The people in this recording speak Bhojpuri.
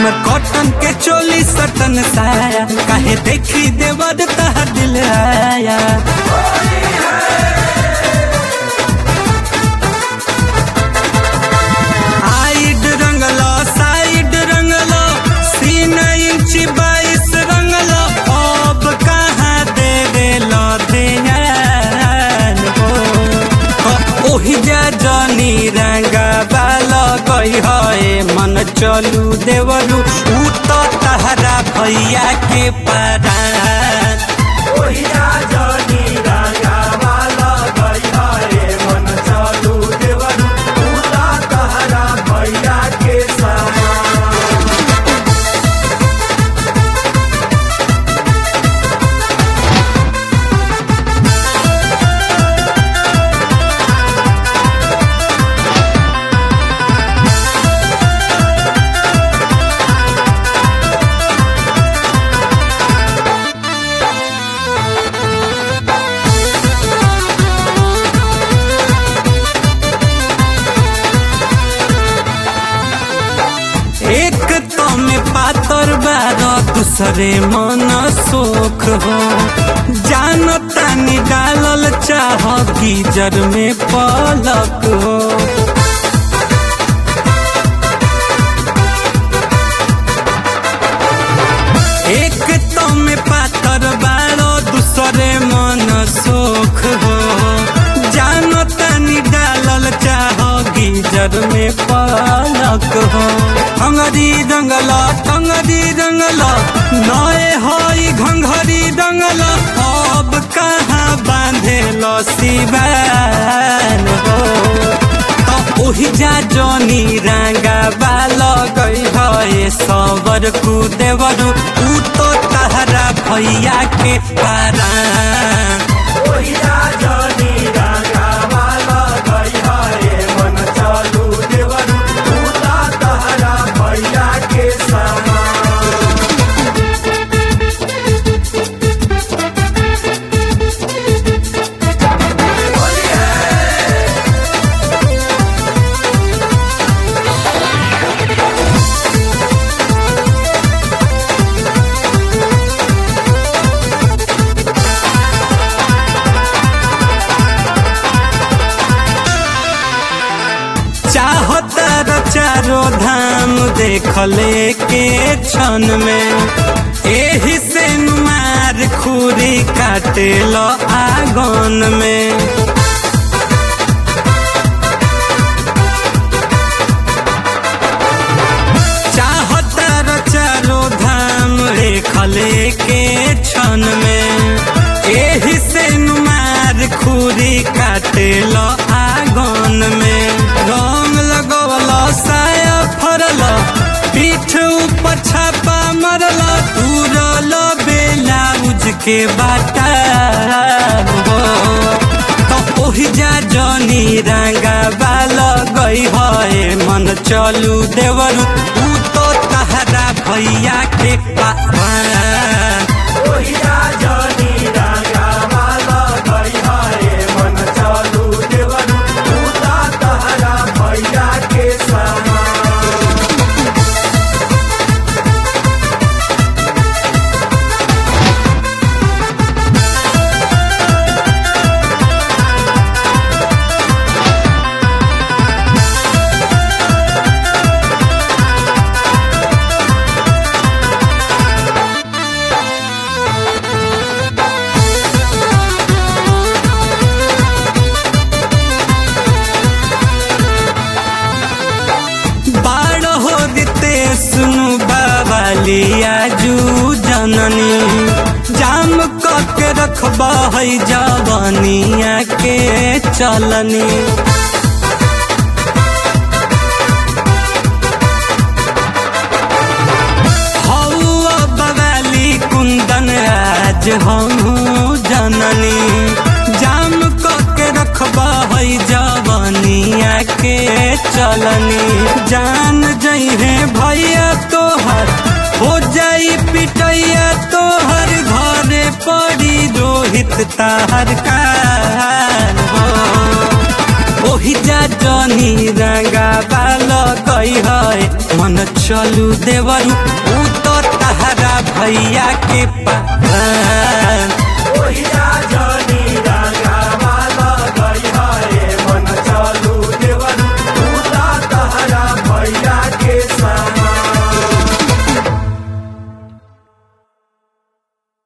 हमर कॉटन के चोली सटन साया काहे देखी देवर तह दिल आया हाइड रंगलो साइड रंगलो सीन इंच बाईस रंगलो अब कहाँ दे देलो ध्यान हो ओ- ओही जा जनी रंगा बाल गई है मन चलू देवरू ऊ तो तहरा भैया के परान ओही जा जनी रंगा बाल गई है मन चलू देवरू ऊ तो तहरा भैया के समान एक तो में पातर बारो दूसरे मन सोख हो जानो तानी डालल चाह गीजर में पलक हो एक तो में पातर बारो दूसरे मन सोख हो जानो तानी डालल चाह गीजर में पलक हो अंगरी रंगल टंगरी रंगल नए हई घंघरी रंगल अब कहाँ बांधे सिवान हो तो ओही जा जनी रंगा बाल गई है सबर कु देवरू ऊ तो तहरा भैया के पारा ओही जा जनी रंगा बाल गई है मन चलू देवरू ऊ तो तहरा भैया के समान चाहतर चारो धाम देखले के क्षण में एही से मार खुरी काटे लो आगन में चाहतर चारो धाम देखले के क्षण में एही से मार खुरी काटे लो आगन में रंग लगवल साया फरल पीठ ऊपर छापा मरल तुरल बेलाउज के बाटा हो तो ओही जा जनी रंगा बाल गई है मन चलू देवर ऊ तो तहरा भैया के पापा ओही जा जनी रंगा बाल गई है मन चलू देवर ऊ तो तहरा भैया के समान बाड़ हो दिते सुनु बाबालिया जू जननी जाम के रखबा है जवनिया के चलनी हौआ बवाली कुंदन आज हम जननी जाम के रखबा है जवनिया के चलनी जान जइहे भैया तोहर हो जाई पिटैया तोहर घरे पड़ी रोहित ताहर कान हो ओही जा जनी रंगा बाल गई है मन चलू देवरू ऊ तो तहरा भैया के पान ओहिया